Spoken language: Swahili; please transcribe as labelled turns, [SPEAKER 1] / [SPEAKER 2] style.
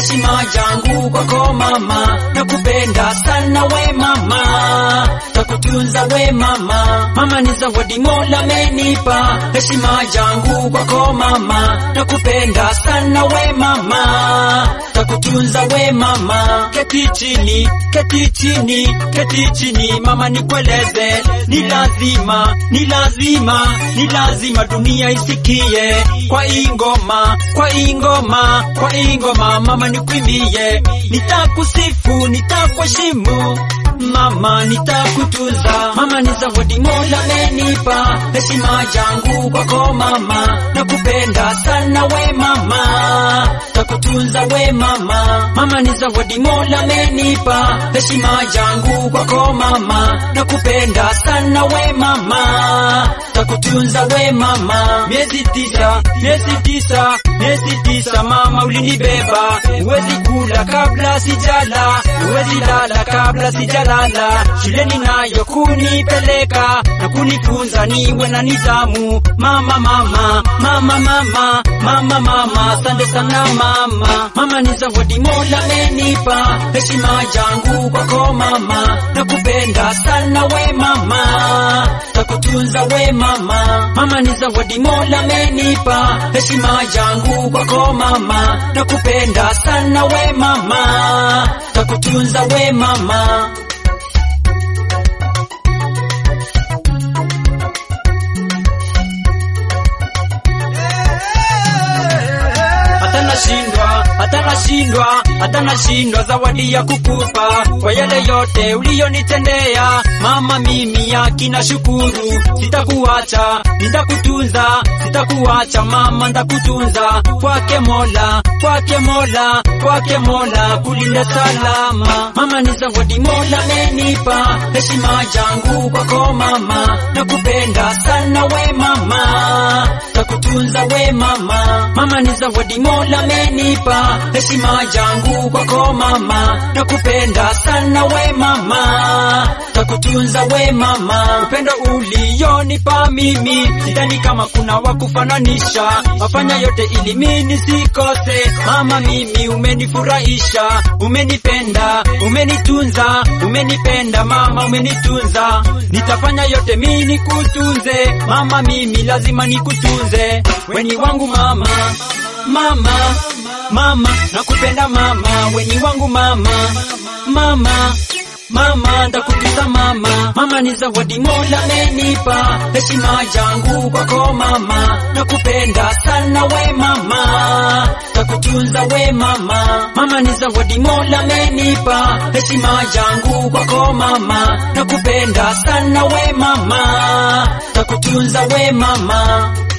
[SPEAKER 1] heshima yangu kwako mama, nakupenda sana we mama, takutunza we mama. Mama ni zawadi Mola amenipa, heshima yangu kwako mama, nakupenda sana we mama, takutunza we mama. Keti chini, keti chini, keti chini mama, nikueleze, ni lazima, ni lazima, ni lazima dunia isikie kwa ingoma, kwa ingoma, kwa ingoma mama, nikwimbie, nitakusifu, nitakuheshimu mama, nitakutunza mama, ni zawadi Mola amenipa, heshima yangu kwako mama, nakupenda sana we mama, takutunza we mama, mama, ni zawadi Mola amenipa, heshima yangu kwako mama, nakupenda sana we mama, takutunza we mama. Miezi tisa, miezi tisa, miezi tisa mama, ulinibeba, huwezi kula kabla sijala, huwezi lala kabla sijalala, shuleni nayo kunipeleka na kunifunza niwe na nidhamu. Mama, mama, mama, mama, mama, mama, asante sana mama. Mama ni zawadi Mola amenipa, heshima yangu kwako mama, nakupenda sana we mama, takutunza we mama. Mama ni zawadi Mola amenipa, heshima yangu kwako mama, nakupenda sana we mama, takutunza we mama. hata nashindwa, hata nashindwa, hata nashindwa zawadi ya kukupa kwa yale yote uliyonitendea mama. Mimi akina shukuru, sitakuacha, nitakutunza, sitakuacha mama, nitakutunza kwake Mola, kwake Mola, kwake Mola kulinda salama. Mama ni zawadi Mola amenipa, heshima yangu kwako mama, nakupenda sana we mama, takutunza we mama. Mama ni zawadi Mola amenipa, heshima yangu kwako mama, nakupenda sana we mama, takutunza we mama. Upendo ulionipa mimi, sidhani kama kuna wa kufananisha, wafanya yote ili mimi nisikose. Mama mimi umenifurahisha, umenipenda, umenitunza, umenipenda mama, umenitunza, nitafanya yote mimi nikutunze mama, mimi lazima nikutunze, weni wangu mama mama mama nakupenda mama weni wangu mama mama mama ndakutunza mama mama ni zawadi Mola amenipa heshima yangu kwako mama nakupenda sana we mama takutunza we mama mama ni zawadi Mola amenipa heshima yangu kwako mama nakupenda sana we mama takutunza we mama